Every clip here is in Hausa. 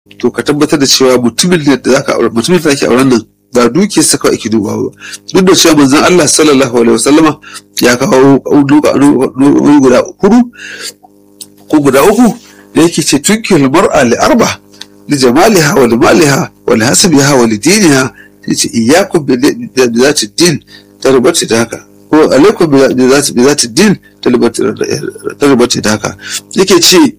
to ka tabbatar da cewa mutumin da zaka aure mutumin da zaki auren nan ba dukiyar sa kawai ake dubawa ba duk da cewa manzon Allah sallallahu alaihi wasallama ya kawo wani guda hudu ko guda uku da yake ce tunkil mar'a li arba li jamaliha wa li maliha wa li hasabiha wa li diniha sai ce iyyakum bi zati din tarbati da haka ko alaikum bi zati bi zati din tarbati da haka yake ce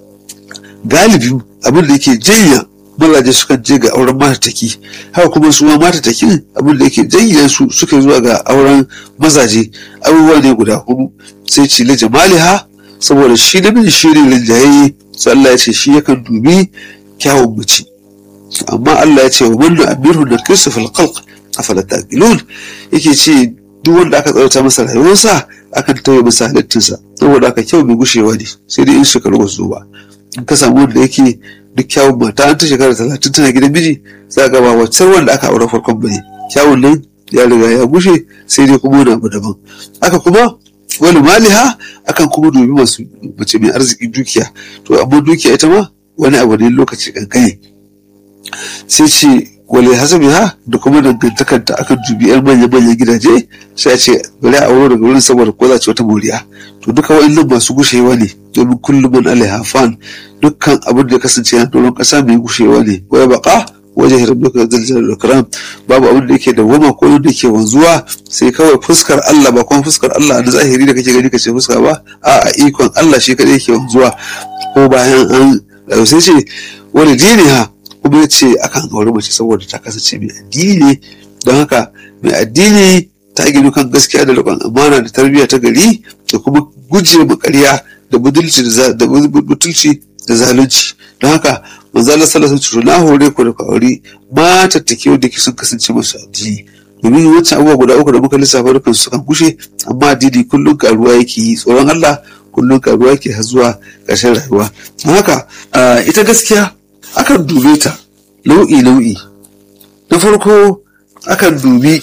galibi abin da yake janya mazaje sukan je ga auren matataki haka kuma su ma matataki abin da yake janya su suka zuwa ga auren mazaje abubuwa ne guda hudu sai ce la jamaliha saboda shi namiji shi ne linjaye sai Allah ya ce shi yakan dubi kyawun mace amma Allah ya ce wa man amirhu da kristu fil khalq afala taqilun yake ce duk wanda aka tsarata masa rayuwarsa akan tauye masa halittinsa saboda aka kyau mai gushewa ne sai dai in shekaru ba su ba in ka samu wanda yake duk kyawun mata an ta shekara talatin tana gidan miji za ga ba wacce wanda aka aure farkon bane kyawun nan ya riga ya gushe sai dai kuma wani abu daban aka kuma wani maliha akan kuma dubi masu mace mai arziki dukiya to amma dukiya ita ma wani abu ne lokaci kankani sai ce wale hasabi ha da kuma dangantakar ta akan dubi yan manyan manyan gidaje sai a ce bari a aure daga wurin saboda ko za ci wata moriya to duka wa'annan masu gushewa ne domin kullum man alaiha fan dukkan abin da ya kasance yana doron kasa mai gushewa ne waya baka wajen rabbika zalzal da karam babu abin da yake da wama ko da yake wanzuwa sai kawai fuskar Allah ba kuma fuskar Allah na zahiri da kake gani kace fuska ba a a ikon Allah shi kadai yake wanzuwa ko bayan an sai ce wani dini ha kuma ya ce akan aure mace saboda ta kasance mai addini ne don haka mai addini ta ginu kan gaskiya da riƙon amana da tarbiyya ta gari da kuma guje ma ƙarya da budulci da butulci da zalunci don haka manzo Allah sallallahu alaihi wasallam na hore ku da ku aure matattake wanda ke sun kasance masu addini domin wancan abubuwa guda uku da muka lissafa dukkan su kan gushe amma addini kullum karuwa yake yi tsoron Allah kullum karuwa yake har zuwa ƙarshen rayuwa don haka ita gaskiya akan dube ta nau'i nau'i na farko akan dubi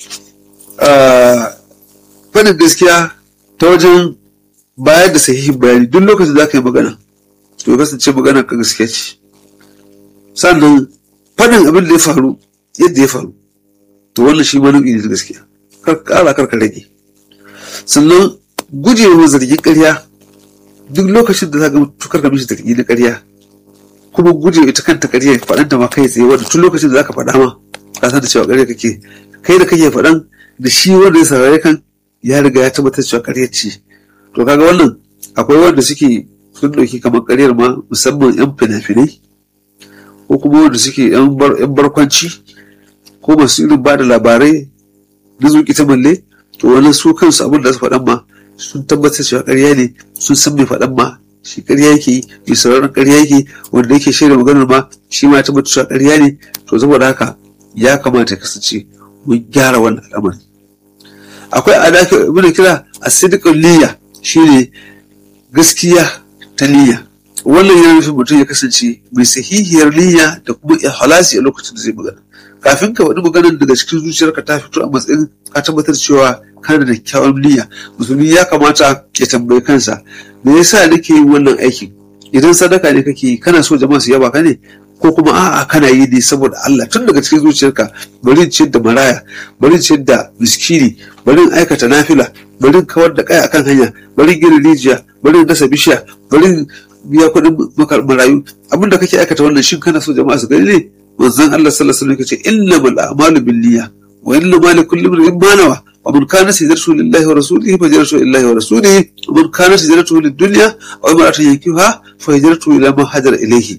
faɗin gaskiya ta wajen bayar da sahihin bayani duk lokacin za ka yi magana to kasance magana ka gaskiya ce sannan faɗin abin da ya faru yadda ya faru to wannan shi ma nau'i ne da gaskiya kar ƙara kar ka rage sannan gujewa zargin ƙarya duk lokacin da za ka tukar ka mishi zargi na ƙarya kuma gujewa ita kanta ƙarya faɗan ta ma kai tsaye wanda tun lokacin da za ka faɗa ma ka san da cewa ƙarya kake kai da kake faɗan da shi wanda ya saurare kan ya riga ya tabbatar cewa ƙarya ce to kaga wannan akwai wanda suke sun ɗauki kamar ƙaryar ma musamman 'yan fina-finai ko kuma wanda suke 'yan barkwanci ko masu irin ba da labarai na zuƙi ta malle to wani su kansu abin da su faɗan ma sun tabbatar cewa ƙarya ne sun san mai faɗan ma shi ƙarya yake yi mai sauraron ƙarya yake wanda yake shirya maganar ma shi ma ya tabbatar cewa ƙarya ne to saboda haka ya kamata ya kasance mun gyara wannan al'amari akwai a dafi muna kira a sidikar niyya shine gaskiya ta niyya wannan yana nufin mutum ya kasance mai sahihiyar niyya da kuma ikhlasi a lokacin da zai magana kafin ka faɗi maganar daga cikin zuciyarka ta fito a matsayin ka tabbatar cewa kana da kyawun niyya musulmi ya kamata ya tambayi kansa me yasa nake yin wannan aikin idan sadaka ne kake yi kana so jama'a su yaba ka ne ko kuma a'a kana yi ne saboda Allah tun daga cikin zuciyarka bari ciyar da maraya bari ciyar da miskini bari aikata nafila bari kawar da kaya akan hanya bari gina rijiya bari dasa bishiya bari biya kuɗin marayu abin da kake aikata wannan shin kana so jama'a su gani ne manzon Allah sallallahu alaihi wasallam yace innamal a'malu binniyya wa innamal likulli imrin ma nawa wa man kana hijratuhu lillahi wa rasulihi fa hijratuhu lillahi wa rasulihi wa man kana hijratuhu lid-dunya aw imra'atin yankihuha fa hijratuhu ila ma hajara ilayhi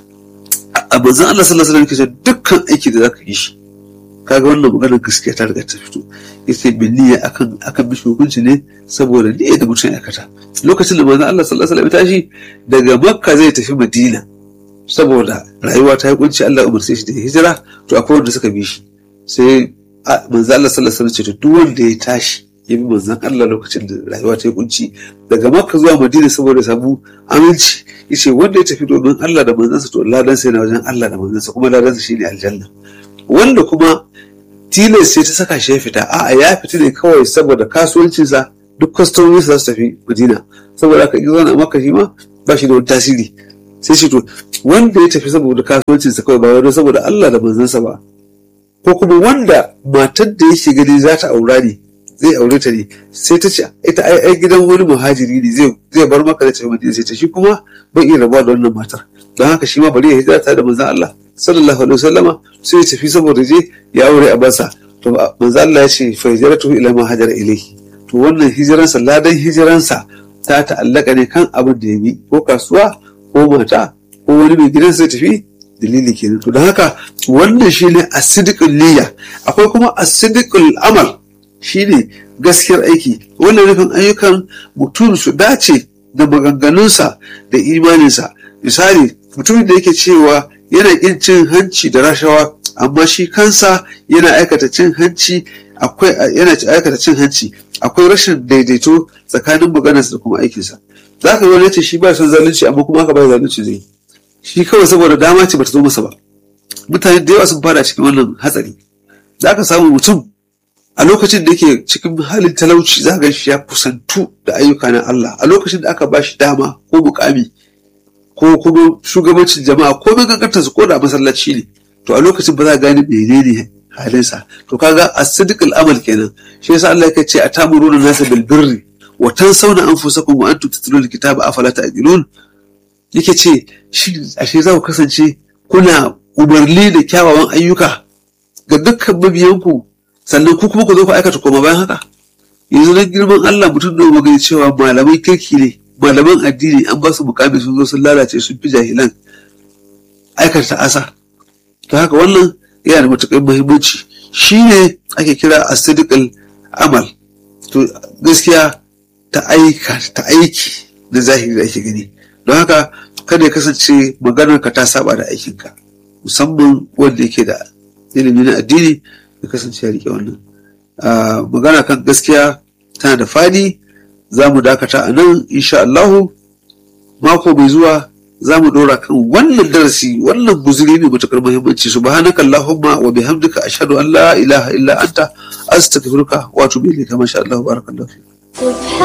a manzon Allah sallallahu alaihi wasallam yace dukkan aiki da zaka yi shi kaga wannan maganar gaskiya ta riga ta fito yace bin niyya akan akan bishi hukunci ne saboda niyya da mutum ya aikata lokacin da manzon Allah sallallahu alaihi wasallam ya tashi daga Makka zai tafi Madina saboda rayuwa ta yi kunci Allah umarce shi da hijira to akwai wanda suka bi shi sai manzon Allah sallallahu alaihi wasallam ce to duk wanda ya tashi ya bi manzon Allah lokacin da rayuwa ta yi kunci daga Makka zuwa Madina saboda samu aminci yace wanda ya tafi domin Allah da manzansa to ladan sai na wajen Allah da manzansa kuma ladansa shine aljanna wanda kuma tilas sai ta saka shi ya fita a'a ya fita ne kawai saboda kasuwancinsa duk kwastomomi za su tafi madina saboda haka in zauna maka shi ma ba shi da wani tasiri sai shi to wanda ya tafi saboda kasuwancinsa kawai ba wani saboda Allah da manzansa ba ko kuma wanda matar da yake gani za ta aura ne zai aure ta ne sai ta ce ita ai ai gidan wani muhajiri ne zai zai bar maka da ce madina sai ta shi kuma bai iya rabuwa da wannan matar don haka shi ma bari ya hijira tare da manzon Allah sallallahu alaihi wasallama sai ya tafi saboda je ya aure a bansa to manzon Allah ya ce fa hijratu ila ma hajara ilayhi to wannan hijiransa ladan hijiransa ta ta'allaka ne kan abin da ya bi ko kasuwa ko mata ko wani mai gidan sai tafi dalili kenan to don haka wannan shine asidikul niyya akwai kuma asidikul amal shine gaskiyar aiki wannan nufin ayyukan mutum su dace da maganganunsa da imaninsa misali mutumin da yake cewa yana kin cin hanci da rashawa amma shi kansa yana aikata cin hanci akwai yana aikata cin hanci akwai rashin daidaito tsakanin maganarsa da kuma aikinsa za ka wani ce shi ba son zalunci amma kuma aka ba zalunci zai shi kawai saboda dama ce bata zo masa ba mutane da yawa sun fada cikin wannan hatsari za ka samu mutum a lokacin da yake cikin halin talauci za ga shi ya kusantu da ayyuka na Allah a lokacin da aka ba shi dama ko mukami ko kuma shugabancin jama'a ko mai gangantar su ko da masallaci ne to a lokacin ba za a gane menene halinsa to kaga as-sidqul amal kenan shi yasa Allah yake ce atamuruna nasa bil birri wa tansawna anfusakum wa antum tatluna kitaba afala ta'qilun yake ce shi ashe za ku kasance kuna umarni da kyawawan ayyuka ga dukkan mabiyanku sannan ku kuma ku zo ku aikata koma bayan haka yanzu na girman Allah mutum da magana cewa malamai kirki ne malaman addini an ba su mukami sun zo sun lalace sun fi jahilan aikata asa ta haka wannan yana da matuƙar muhimmanci shi ne ake kira asidikal amal to gaskiya ta aika ta aiki na zahiri da ake gani don haka kada ya kasance maganar ka ta saba da aikinka musamman wanda yake da ilimi na addini ya kasance ya rike wannan magana kan gaskiya tana da fadi za mu dakata a nan insha Allahu mako mai zuwa za mu ɗora kan wannan darasi wannan guzuri mai matuƙar muhimmanci subhanaka allahumma wa bihamdika ashhadu an la ilaha illa anta astaghfiruka wa atubu ilayka masha Allah barakallahu